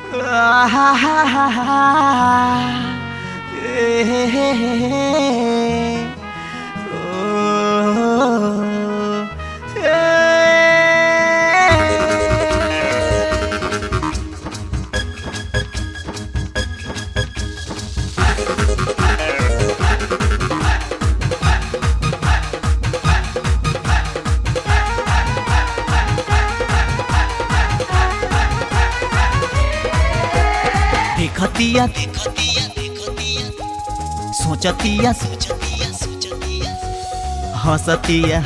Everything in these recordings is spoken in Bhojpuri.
देखतिया देखतिया देखतिया सोचतिया सोचतिया सोचतिया हंसतिया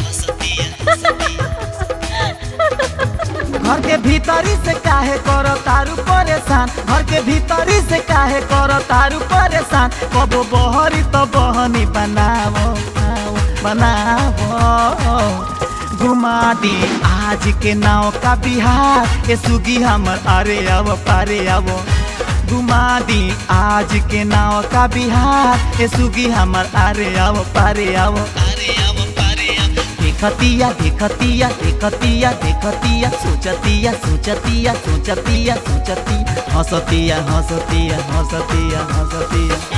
घर के भीतरी से काहे करो तारू परेशान घर के भीतरी से काहे करो तारू परेशान कबो बहरी तो बहनी बनावो आओ, बनावो घुमा दी आज के नाव का बिहार ए सुगी हमर अरे अब पारे आवो घुमा दी आज के नाव का बिहार ए सुगी हमर अरे अब पारे आवो अरे अब पारे आवो देखतिया देखतिया देखतिया देखतिया सोचतिया सोचतिया सोचतिया सोचती हंसतिया हंसतिया हंसतिया हंसतिया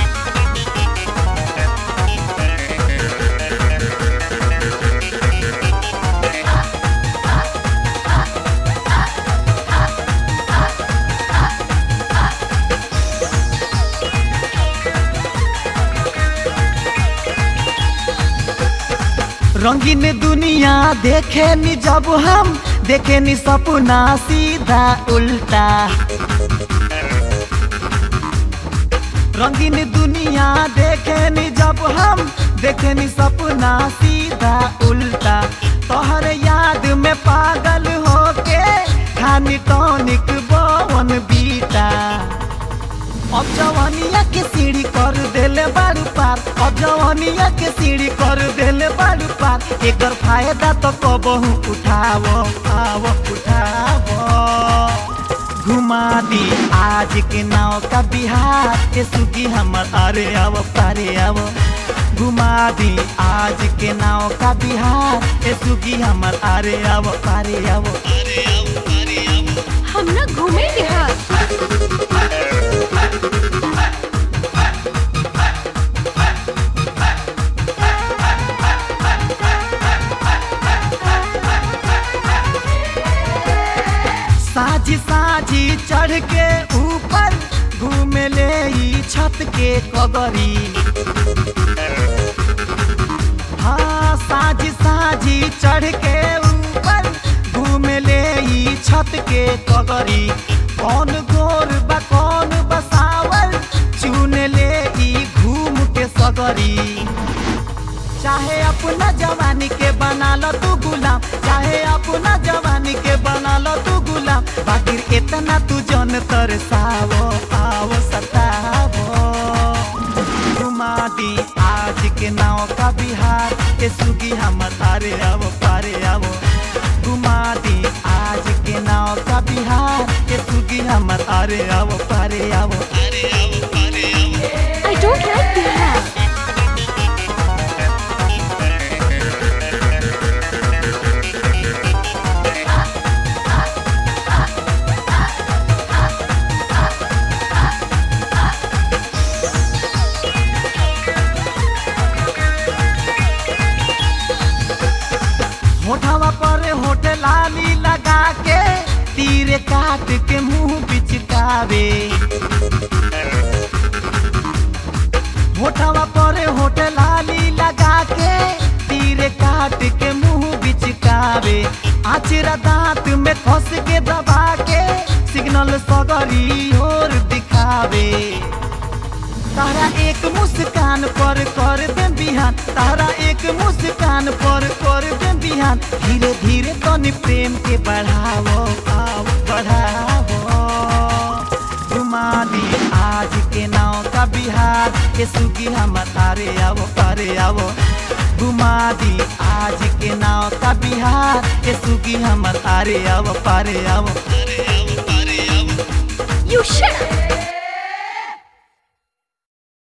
रंगीन दुनिया देखे नी जब हम देखे नी सपना सीधा उल्टा रंगीन दुनिया देखे नी जब हम देखे नी सपना सीधा उल्टा तोहर याद में पागल होके खानी टॉनिक बवन बीता अब जवानिया के सीढ़ी कर देले बारू पार अब जवानिया के सीढ़ी कर देले बारू पार एकर फायदा तो कबहू उठावो आवो उठावो घुमा दी आज के नाव का बिहार के सुगी हमर अरे आवो पारे आवो घुमा दी आज के नाव का बिहार के सुगी हमर अरे आवो पारे आवो अरे आवो पारे आवो हम ना घूमे बिहार साझी साझी चढ़ के ऊपर घूमे ले ई छत के कगरी हाँ साझी साझी चढ़ के ऊपर घूमे ले ई छत के कगरी कौन गोर बा कौन बसावल चुन ले ई घूम के सगरी चाहे अपना जवानी के बना लो तू गुलाम चाहे अपना जवानी के बना लो तू गुलाम बाकी इतना तू जन तरसावो आवो सतावो घुमा दी आज के नाव का बिहार के सुगी हम तारे आवो पारे आवो घुमा दी आज के नाव का बिहार के सुगी हम तारे आवो पारे आवो अरे आवो पारे आवो आई डोंट लाइक बिहार होठवा पर होठ लाली लगा के तीर काट के मुंह बिचकावे होठवा पर होठ लाली लगा के तीर काट के मुंह बिचकावे आचरा दांत में फंस के दबा के सिग्नल सगरी और दिखावे तारा एक मुस्कान पर कर दे बिहान तारा एक मुस्कान पर कर दे बिहान धीरे धीरे तनी प्रेम के बढ़ावो आओ बढ़ावो घुमा दी आज के नाव का बिहार के सुगी हम तारे आवो पारे आवो घुमा दी आज के नाव का बिहार के सुगी हम तारे आवो पारे आवो You shut up!